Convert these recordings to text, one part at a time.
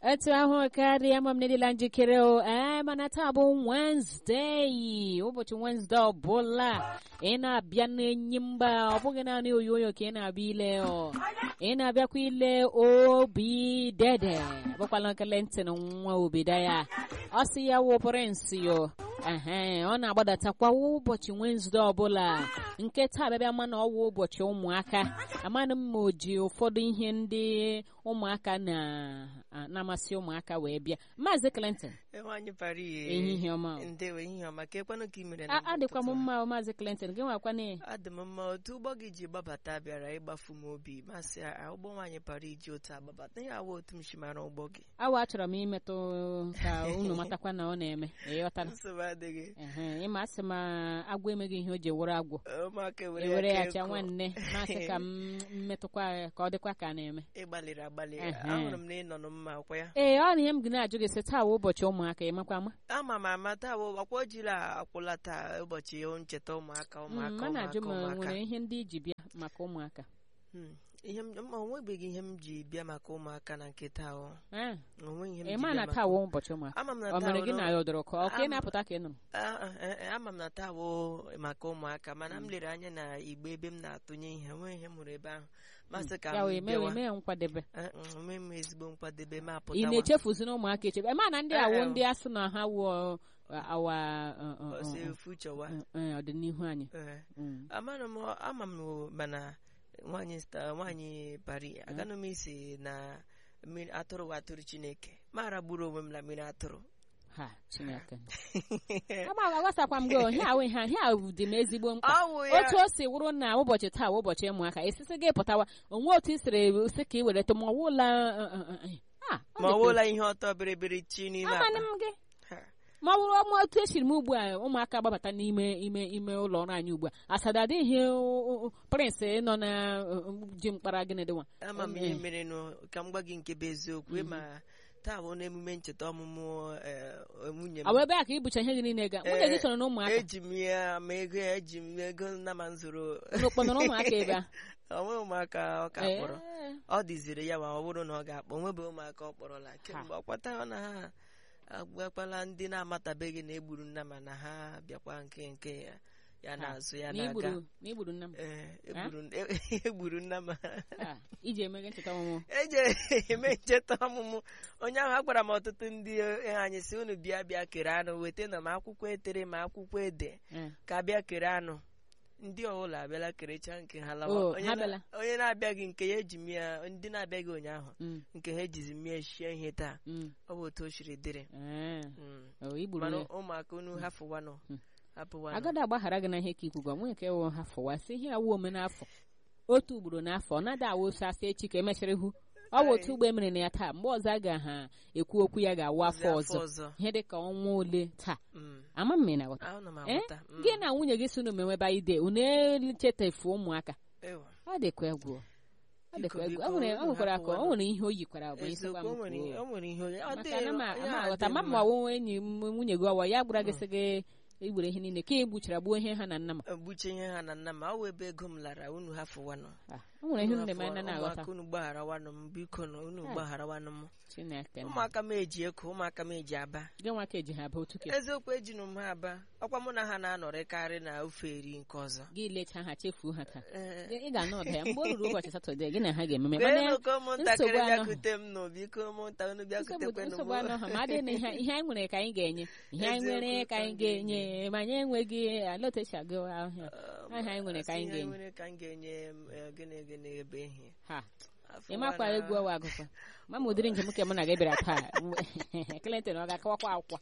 etu ahụ karịa ama m nedịla njikere o ee mana taa bụ Wednesday ụbọchị Wednesday ọbụla ị na-abịa n'enyi mba ọ bụghị naanị oyoyo ka ị na-abịa ile ọ ị na-abịakwa ile obi dede bụkwala nkele ntị na nwa obida ya ọ sị ya wụ prince yo ehe ọ na-agbadatakwa ụbọchị Wednesday ọbụla nke taa bịabịa ma na ọ wụ ụbọchị ụmụaka amanụ m ma o ji ụfọdụ ihe ndị ụmụaka na-amasị ụmụaka wee bịa maazị Clinton nwaanyị bara ehihie ọma o. ndewe ehihie ọma ka ekwenụ ka ị mere A- adịkwa m mma o, maazị Clinton gị nwakwana adị m mma otu ụgbọ gị ji gbabata bịara ịgbafu m obi masị a ụgbọ nwaanyị bara iji otu agbabata ihe awa otu m si mara ụgbọ gị awa achọrọ m imetụ ka unu matakwa na ọ na-eme ịghọtara nsogbu adịghị ehe ịma asị ma agwọ emeghị ihe o ji were agwọ ụmụaka ewere ya aka cha eko. nwanne masị ka m mmetụkwa ya ka ọ dịkwa ka a na-eme ị gbalịrị agbalị Ehe. ahụrụ m na ị nọ nụ mma ọkwa ya ee ọ na ihe m gị na-ajụ gị sị taa wụ ụbọchị ụmụaka ịmakwa ama ama m ama taa bụ ọkwa ojiri akwụla taa ụbọchị ncheta ụmụaka ụmụaka ma na-ajụ ụmụaka ma ụmụaka nwere ihe ndị iji bịa maka ụmụaka Hmm. ihe m ma onwebeghị ihe m ji bịa maka ụmụaka na nke taa ọ Ee, onweghị ihe m ị ji ma bịa na maka taa wụ ụbọchị ụmụaka ama m na ọ taa mere wụ gị na na- ya ọdọrọ ka ọ ka ị Ama- na-apụta ka ị nụrụ Ah, ah, eh, eh, ama m na taa bụ maka ụmụaka mana m lere anya na igbe ebe m na-atụnye ihe enweghị ihe m hụrụ ebe ahụ masị ka ya m wee mee bịawa mee nkwadebe Eh, mm, onwe m ezigbo nkwadebe ma ị apụtawa na-echefuzi na ụmụaka echebe ma na ndị Ee, awụ ee. ndị a sị na ha wụ awa uh, uh, uh, ọsọ uh, efu chọwa uh, uh, ọdịnihu anyị Eh, Mm. amara m ama m o, mana nwaanyị sta nwaanyị pari aganụ m isi na mmiri atụrụ wa atụrụ chineke mara gburu onwe m na mmiri atụrụ ha chineke ama aghọtakwa m gị o, ihe ahụ ihe ihe ahụ dị m ezigbo mkpa ọwụ ya otu o si wụrụ na ụbọchị taa wụ ụbọchị ụmụaka esisi gị pụtawa onwe otu i siri si ka ị were ma ọwụla ma ọ wụla ihe ọtọ bịrịbịrị chi n'ime amanị akpa m gị Ha. ma ọ bụrụ ọma otu esiri m ugbu a ụmụaka gbabata n'ime ime ime ụlọ ọrụ anyị ugbu a asada adịghị prịnsị nọ na uh, ji mkpara gịnị dịwa ama m ihe mere nụ ka m gwa gị nke bụ eziokwu ma taa bụ n'emume ncheta ọmụmụ eh, nwunye m ọ bụ ebe a ka ibucha ihe gị niile ga nwunye gị soro na ụmụaka eji m ya ma ego ya eji m ego nna ma nzụrụ unu kpọnọrọ ụmụaka ebe a onwe ụmụaka ọ ka kpọrọ Ee. ọ dịziri ya ma ọ bụrụ na ọ ga-akpọ onwebe ụmụaka ọ kpọrọla kemgbe ọ kwata na ha agbakwala ndị na-amatabeghị na egburu nna ma na ha bịakwa nke nke ya ya na-azụ ya na na-aga igburu na igburu nna m Ee, egburu egburu nna ma Ah, iji eme gị ncheta ọmụmụ eji eme ncheta ọmụmụ onye ahụ agwara m ọtụtụ ndị eh, anyị si unu bịa bịa kere anụ weta na ma akwụkwọ etere ma akwụkwọ ede Ee. ka bịa kere anụ ndị ọbụla abịala kerecha nke ha lawa Oh, Onye ha na- bịala. onye na-abịaghị nke ya eji mie ndị na-abịaghị ụnyaahụ Mm, nke ha ejizi mie shie ihe taa mm. ọ bụ otu o siri dịrị Ee. Mm. Oh, igburu mana ya ụmụaka unu hafụwanụ Mm. hapụwanụ agada agbaghara gị na ihe ka ikwu gwa nwee nke wụ ha fụwa sị ihe awụ ome n'afọ otu ugboro n'afọ ọ naghị awụsa asị echi ka emechara hụ ọ bụ otu ugbo emere na ya taa mgbe ọzọ a ga-ha ekwu okwu ya ga-awụ afọ Ọzọ ọzọ ọzọ ihe dị ka ọnwa ole taa Mm. ama m na ghọta ahụ na m Eh? aghọta Mm. gị na nwunye gị si unu meweba ide unu echetafu ụmụaka Ewa. ọ dịkwa egwu ọ dịkwa Biko, egwu biko, o nwere o unu nwekwara ka o hapụwanụ. nwere ihe o yikwara bụ ịsịkwa eziokwu m o nwere kwuo. o nwere ihe onye ọ maka dị na ma ya ama dị aghọta ma mma. ma ọwụwa enyi m nwunye gị ọwa ya gwara gị sị gị igbere ihe niile ka e gbuchara gbuo ihe ha na nna m egbuche ihe ha na nna m awụ ebe ego m lara unu hafụwanụ Ah, o nwere ihe Unu ndị ma na hafụwa- na-aghọta ụmụaka unu gbagharawanụ m biko na unu Ah. gbagharawanụ m chineke na ụmụaka m eji eko ụmụaka m eji aba gị nwa ka eji ha aba otu ke eziokwu ejinu m ha aba ọkwa mụ na ha na-anọrịkarị na ofe eri nke ọzọ gị lecha ha chefuo ha taa Ee, Gị- ị ga-anọ ọda ya mgbe o ruru ụbọchị satọde gị na ha ga-ememe kpeenụ mana ka ụmụntakịrị nsogbu anọ. bịakute m nụ biko ụmụnta unu nsogbu bịakutekwenụ nsogbu anọ ha ma adịghị na ihe ihe anyị nwere ka anyị ga-enye ihe anyị Eziokwu nwere ka ka anyị anyị ga-enye ma anyị enweghị alotechi agụwa ahịa Aha anyị nwere ka anyị ga-enye. nwere ka anyị ga-enye m, eh, gịnị gịnị ebe ihe ha Afọ ị makwa nwa na- egwu ọwa agụkwa ma ma ụdịrị njem ke mụ na gị bịara taa Clinton ọ ga-akọwakwa akwụkwọ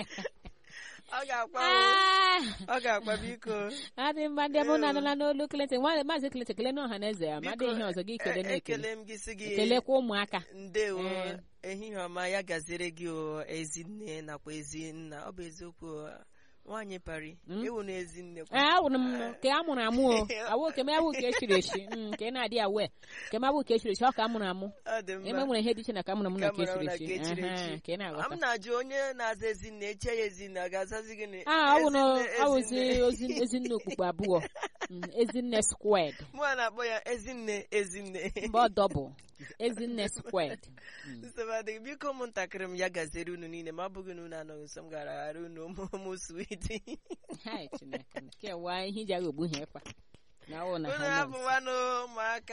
ọ ga-akwa o, Ah! ọ ga-akwa biko adị mma ndị mụ na-anụla n'olu Clinton nwa maazị Clinton kele n'ọha na eze ya ma adị Biko, ihe ọzọ gị kele e- na-ekele ekele m gị sị gị kelekwa ụmụaka ndewo Ee. ehihie ọma ya gaziere gị o ezinne nakwa ezinna ọ bụ eziokwu o, nwaanyị pari Mm. ewu na ezinne kwa. ee awụrụ m ka a mụrụ amụ o awụ ke m awụ ka echiri echi Mm, ka ị na-adị awe ke m awụ ka echiri echi ọ ka a mụrụ amụ ọ dị eme mma nwere ihe dị iche na ka a mụrụ amụ na ka Ka mụrụ echiri na echi ka echiri Ehe, echi. ka ị m na-aghọta na-ajụ onye na-aza ezinne eche ya ezinne ọ ga-azazi gịnị a awụ na Ezinne, awụzi ezinne. ozi ezinne okpukpe abụọ Mm, ezinne squared mụ a na-akpọ ya ezinne ezinne mgbe ọ dọbụl ezinne squared Mm. nsogbu adịghị biko ụmụntakịrị m ya gaziere unu niile ma ọ bụghị na unu anọghị nso m gara ghara unu ụmụ ụmụ switi Hai, Chineke kewa ihe iji agha ogbu ha ịkwa na ọ na unu ha nọ nso. hapụwanụ ụmụaka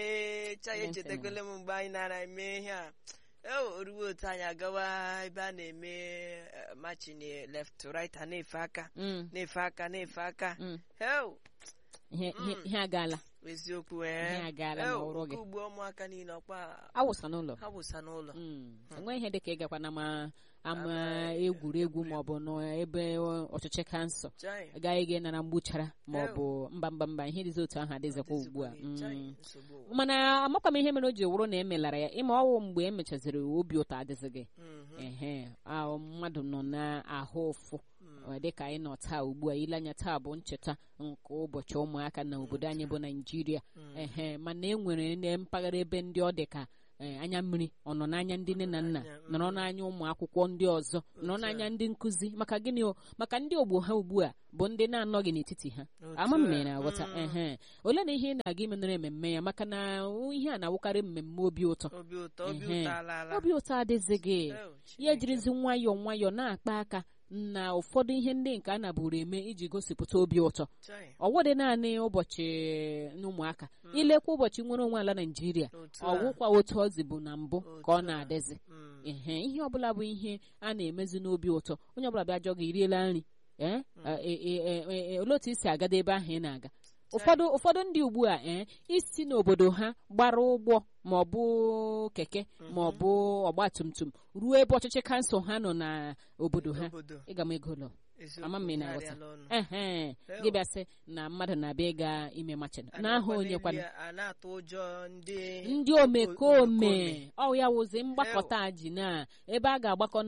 echa ya Ntị m. echetakwele m mgbe anyị nara eme ihe a o oruwe otu anyị agawa ebe a na-eme eh, machin left to right a na-efe aka Mm, na-efe aka na-efe aka mm. heo ihe ihe- ihe agaala eziokwu Ihe ee agaala Heo, n'ọrụ gị. nke ugbo ụmụaka niile ọkwa awụsa n'ụlọ ha wụsa n'ụlọ Mm. enweghị ihe dịka ịgakwa na ma ama egwuregwu maọbụ n'ebe ọchịchị kansụl Chai, agaghị gị nara mgbuchara maọbụ mba mba mba ihe dịzi otu ahụ adịzikwa ugbu a adịzịkwa gị, chai, Mm. nsogbu ụwa. mana amakwa m ihe mere o ji wụrụ na emelara ya ịma ọwụ mgbe emechaziri obi ụtọ adịghị gị Mhm, ehe ahụ mmadụ nọ na-ahụ ụfụ mm. ọ dị ka anyị nọ taa ugbu a ile anya taa bụ ncheta nke ụbọchị ụmụaka na obodo anyị bụ naijiria Mm. ehe mana e nwere na mpaghara ebe ndị ọ dị ka eh, anya mmiri ọ nọ n'anya ndị nne na nna Anya, nọrọ mm. n'anya ụmụ akwụkwọ ndị ọzọ nọrọ Otu a. n'anya ndị nkụzi maka gịnị o maka ndị ogbo ha ugbu a bụ ndị na-anọghị n'etiti ha Otu ama m a, na ị na-aghọta mm. ehe ole na ihe ị na-aga imenere mmemme ya maka na ihe a na-awụkarị mmemme obi ụtọ obi ụtọ obi Ehe. ụtọ alaala obi ụtọ adịghị gị Heo, ya Chineke. ejirizi nwayọọ nwayọọ na-akpa aka na ụfọdụ ihe ndị nke a nabụrụ eme iji gosipụta obi ụtọ Chai, ọwụdị naanị ụbọchị ụmụaka ilekwa ụbọchị nwere onwe ala naijiria otu a. ọwụkwa otu ọ dị bụ na mbụ ka ọ Otu a. na-adịzi Mm. ehe ihe ọbụla bụ ihe a na-emezi n'obi ụtọ onye ọbụla bịa jọ gị iriela nri ee e- e- e- e- e- olee otu i si agada ebe ahụ ị na-aga ụfọdụ ụfọdụ ndị ugbu a ee isi n'obodo ha gbara ụgbọ ma ọ bụ keke ma ọ bụ ọgba tum tum ruo ebe ọchịchị kansụl ha nọ n'obodo ha obodo ịga m ego ụlọ eziokwu, ama m ị ihe na-aghọta arịala ọnụ. ehe gị bịa sị na mmadụ na-abịa ịga ime machin A n'aha na-akwa onye kwana n'elu ya, a na-atụ ụjọ ndị ndị omekome omekome. ọ ya wụzi mgbakọta a ji na ebe a ga-agbakọ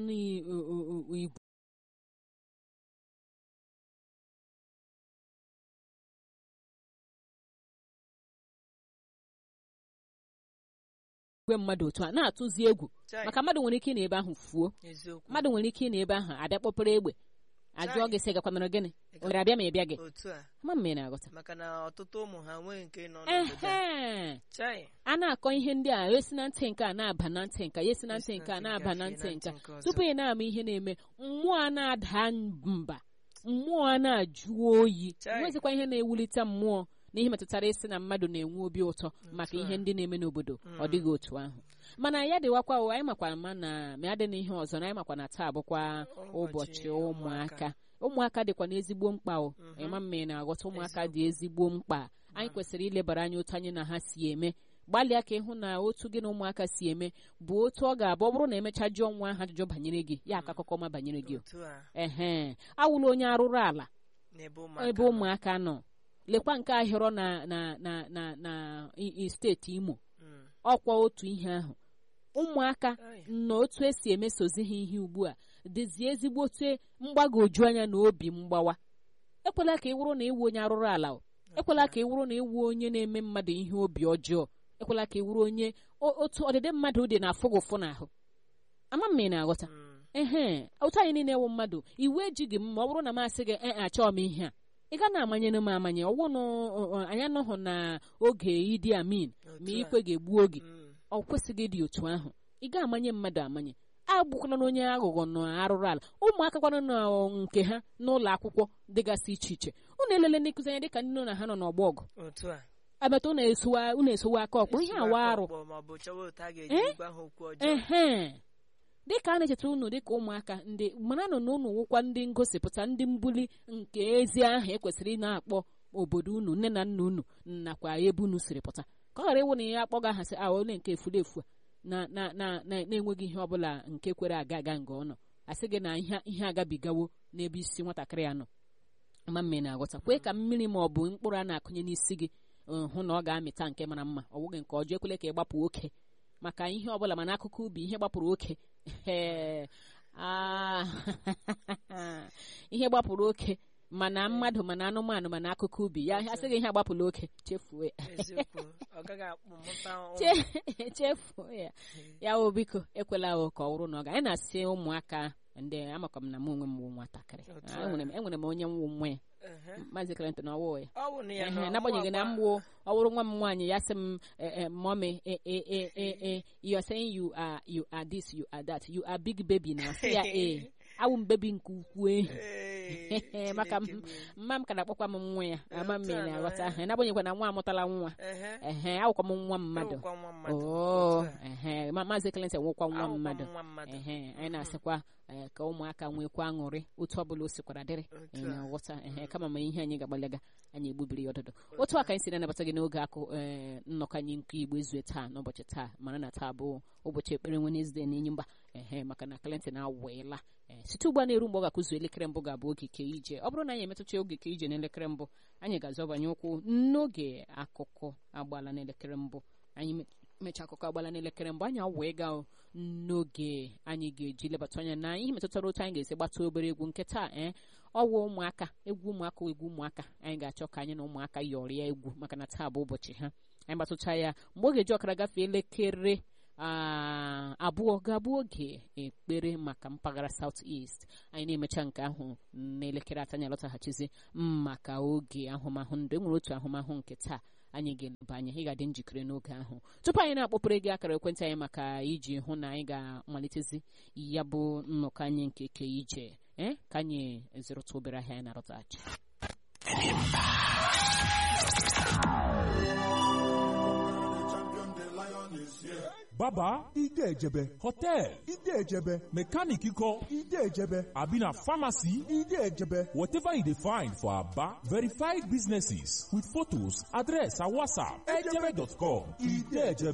n'igwe igwe mmadụ otu a na-atụzi egwu Chai, maka mmadụ nwere ike ị na ebe ahụ fuo eziokwu mmadụ nwere ike ị na ebe ahụ abịa kpọpere egbe ajụọ gị sị gakwanara gịnị o mere abịa ma ị bịa gị otu a ama m ị na-aghọta maka na ọtụtụ ụmụ ha nwee nke nọ n'obodo a. ehe Chai, a na-akọ ihe ndị a esi na ntị nke a na-aba na ntị nka ya esi na ntị nke a na-aba na ntị nka tupu ị na-ama ihe na-eme mmụọ a na-ada mba mmụọ a na-ajụ oyi Chai. nwezikwa ihe na-ewulite mmụọ na ihe metụtara isi na mmadụ na-enwe obi ụtọ maka ihe ndị na-eme n'obodo ọ dịghị otu ahụ mana ya dịwakwa o, anyị makwa ma na ma ya dị n'ihe ọzọ na anyị makwa na taa bụkwa ụbọchị ụmụaka ụmụaka dịkwa n'ezigbo mkpa o ịma mma ị na-aghọta ụmụaka dị ezigbo mkpa anyị kwesịrị ilebara anya otu anyị na ha si eme gbalịa ka ịhụ na otu gị na ụmụaka si eme bụ otu ọ ga-abụ ọ bụrụ na emechaa jụọ nwa ahụ ajụjụ banyere gị ya aka akụkọ ọma banyere gị o. otu a ehe awụla onye arụrụ ala n'ebe ụmụaka ebe nọ. ụmụaka nọ lekwa nke ahịrọ na na na na na i- i- steeti imo Mm. ọkwa otu ihe ahụ ụmụaka Ai, na otu esi emesozi ha ihe ugbu a dịzi ezigbo otu mgbagwoju anya na obi mgbawa ekwela ka ị wụrụ na ịwụ onye arụrụ ala o. ekwela ka ị wụrụ na ịwụ onye na-eme mmadụ ihe obi ọjọọ ekwela ka ị wụrụ onye o- otu ọdịdị mmadụ dị na-afụ gị ụfụ n'ahụ ama m ma ị na-aghọta mm. ehe otu anyị niile wụ mmadụ iwu ejighị m ma ọ bụrụ na m asị gị ee achọọ m ihe a ị ga na-amanyere m amanye ọwụ na ọ- ọ- anyị anọghị na oge Idi Amin ma Otu a. ikwe ga-egbu oge Mm. ọ kwesịghị ịdị otu ahụ ị ga-amanye mmadụ amanye agbụkwana na onye aghụghọ na arụrụ ala ụmụaka kwana na nke ha n'ụlọ akwụkwọ dịgasị iche iche unu elele ndị nkụzi anya dịka ndị nọ na ha nọ n'ọgbọ ọgụ otu a abata unu esowa unu esowa aka ọkpọ ihe awa arụ Ọkpọ ma ọ bụ chọwa otu a ga-eji Eh? gwa ha okwu ọjọọ ehe dịka a na-echeta unu dịka ụmụaka ndị maranụ na unu wụkwa ndị ngosipụta ndị mbuli nke ezi aha ekwesịrị ị na-akpọ obodo unu nne na nna unu nakwa ebe unu siri pụta ka ọ ghara ịwụ na ya akpọga ha sị a ole nke efuru efu a na na na na na-enweghị ihe ọbụla nke kwere aga aga nga ọ nọ asị gị na ihe ihe agabigawo n'ebe isi nwatakịrị ya nọ ma mmiri na-aghọta kwee ka mmiri ma ọ bụ mkpụrụ a na-akụnye n'isi gị uh, hụ na ọ ga-amịta nke mara mma ọ bụghị nke ọjọọ ekwele ka ị gbapụ oke maka ihe ọbụla mana akụkọ ubi ihe gbapụrụ oke Ee, ah, ihe gbapụrụ oke mana mmadụ mana anụmanụ mana akụkọ ubi ya asị gị ihe agbapụla oke chefuo ya eziokwu ọ gaghị akpụmụta ụmụ Che- chefuo ya ya o biko ekwela o ka ọ wụrụ na ọ ga anyị na-asị ụmụaka ndị amakwa m na m onwe m wụ nwatakịrị Otu Ah, a. enwere m enwere m onye nwụ nwa ya Ehe. maazị Clinton ọwụ ya ọ bụ na ya Ehe, nọ, n'agbanyeghị na mụ mgbu ọ bụrụ nwa m nwaanyị ya sị m eh, eh, mommy eh, eh, eh, eh, eh, you are saying you are you are this you are that you are big baby na sị ya ee awụ m bebi nke ukwuu eh. Ee, maka m Chineke mee. mma m ka na-akpọkwa m nwa ya ama m Otu a na-aghọta nọ, ehe, n'agbanyeghị na nwa amụtala nwa Ehe. ehe awụkwa m nwa mmadụ Awụkwa nwa mmadụ. oo Otu a. ehe ma- maazị Clinton nwekwa nwa Awụkwa m mmadụ nwa mmadụ. ehe anyị na-asịkwa eh, ka ụmụaka nwekwa aṅụrị otu ọbụla o sikwara dịrị Otu anyị a. na-aghọta ehe kama ma ihe anyị ga-agbalaga anyị egbubiri ya ọdụdụ otu a ka anyị si na-anabata gị n'oge akụ ee nnọkọ anyị nke igbo ezue taa n'ụbọchị taa mara na taa bụ ụbọchị ekpere Wednesday na enyi mba ehe maka na Clinton awụela ee site ugbu a na-eru mgbe ọ ga-akụzu elekere mbụ ga-abụ oge ke ije ọ bụrụ na anyị emetụcha oge ke ije n'elekere mbụ anyị ga-azọbanye ụkwụ n'oge akụkọ agbala n'elekere mbụ anyị me- mechaa akụkọ agbala n'elekere mbụ anyị awee gaa n'oge anyị ga-eji lebata anya na ihe metụtara otu anyị ga-esi gbata obere egwu nke taa ee ọwụ ụmụaka egwu ụmụaka egwu ụmụaka anyị ga-achọ ka anyị na ụmụaka yọrịa egwu maka na taa bụ ụbọchị ha anyị gbatụcha ya mgbe oge ji ọkara gafee elekere ah, abụọ ga-abụ oge ekpere maka mpaghara South East anyị na-emecha nke ahụ n'elekere atọ anyị alọtaghachizi maka oge ahụmahụ ndụ enwere otu ahụmahụ nke taa anyị ga-eleba anya ị ga-adị njikere n'oge ahụ tupu anyị na-akpọpụrụ gị akara ekwentị anyị maka iji hụ na anyị ga-amalitezi ya bụ nnọkọ anyị nke ke ije ee ka anyị zụrụta obere ahịa anyị na-arụtaghachi baba ide ejebe hotel ide ejebe mechanic ikọ ide ejebe abi na pharmacy ide ejebe whatever you dey find for aba verified businesses with photos address and whatsapp ejebe.com ide ejebe